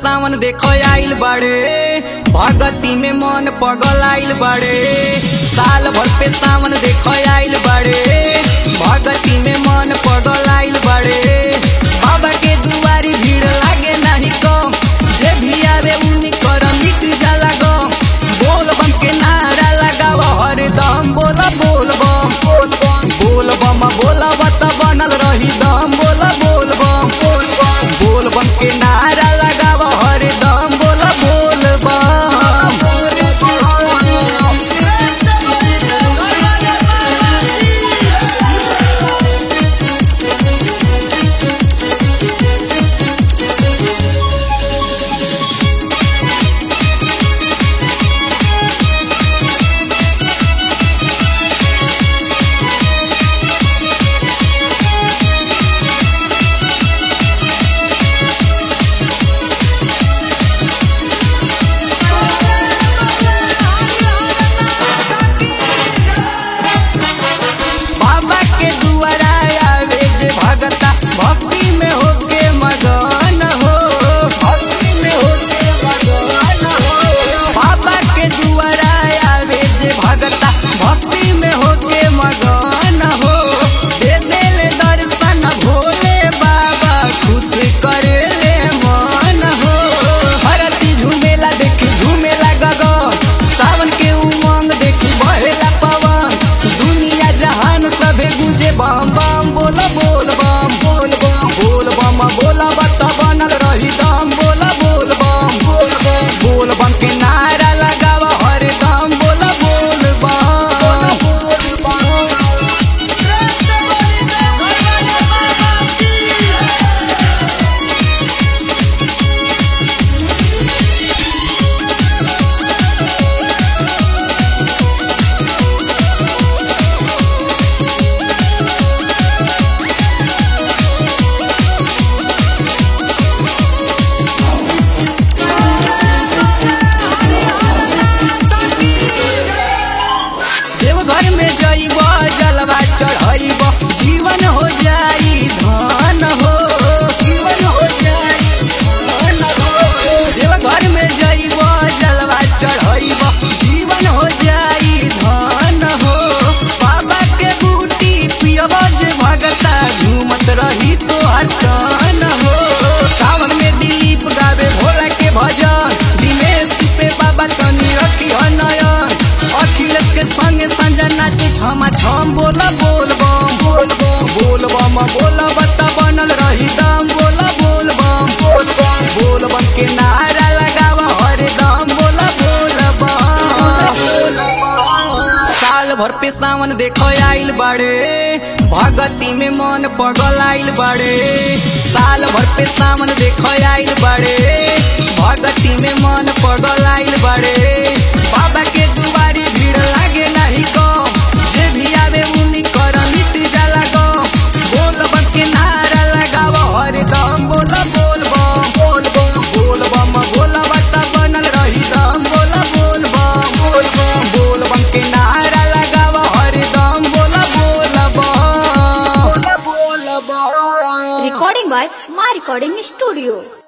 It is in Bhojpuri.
सावन देखो आइल बाड़े भगती में मन पगल आइल बाड़े साल भर पे सावन देखो आइल बाड़े भगती में मन पगल आइल बाड़े बाबा के दुआरी भीड़ लागे नाही कम जे भी आवे उन्हीं कर मिट जाला गम बोल बम के नारा लगाव हरदम बोल बोल बम बोल बम बोल बम बोला बत बनल रही दम बोल बोल बम बोल बम बोल बम के नारा लगाव हरदम बोल बोल बम बाबा के दुआरा आवे जे भगता भक्ति में होके मगन हो भक्ति में होके मगन हो बाबा के दुआरा आवे जे भगता भक्ति में होके मगन हो दे देले दर्शन भोले बाबा खुश करे ले मन हो हरती झूमेला देखी झूमेला गगन सावन के उमंग देखी बहेला पवन दुनिया जहान सभे गुजे बम बम बोल बोल बम बोल बम बोल बम बोला बत बनल रही दम बोल बोल बम बोल बम बोल बम के नारा लगाव हरदम बोल बोल बम देवघर में जइब जलवा चढ़इब जीवन हो जाई धन हो जीवन हो जाई धन हो देवघर में जइब जलवा चढ़इब जीवन हो जाई धन हो बाबा के बूटी पियब जे भगता झूमत रही तो हसन हो सावन में दिलीप गावे भोला के भजन दिनेश पे बाबा तनी रखी नयन अखिलेश के संगे संजय नाचे छमा छम बोल बोल बम बोल बम बोल बम बोल बता बनल रही दम बोल बोल बम बोल बम बोल बम के नारा लगाव हरदम बोल बोल बम साल भर पे सावन देखो आइल बाड़े भगती में मन पगल आइल बाड़े साल भर पे सावन देखो आइल बाड़े भगती में मन पगल आइल बाड़े बाबा के दुआरी भीड़ लागे नहीं कम जे भी आवे उन्हीं कर मिट जाला गम बोल बम के नारा लगाव हरदम बोल बोल बम बोल बम बोल बम बोल बता बनल रही दम बोल बोल बम बोल बम बोल बम के नारा लगाव हरदम बोल बोल बम बोल बोल बम Recording by My Recording Studio.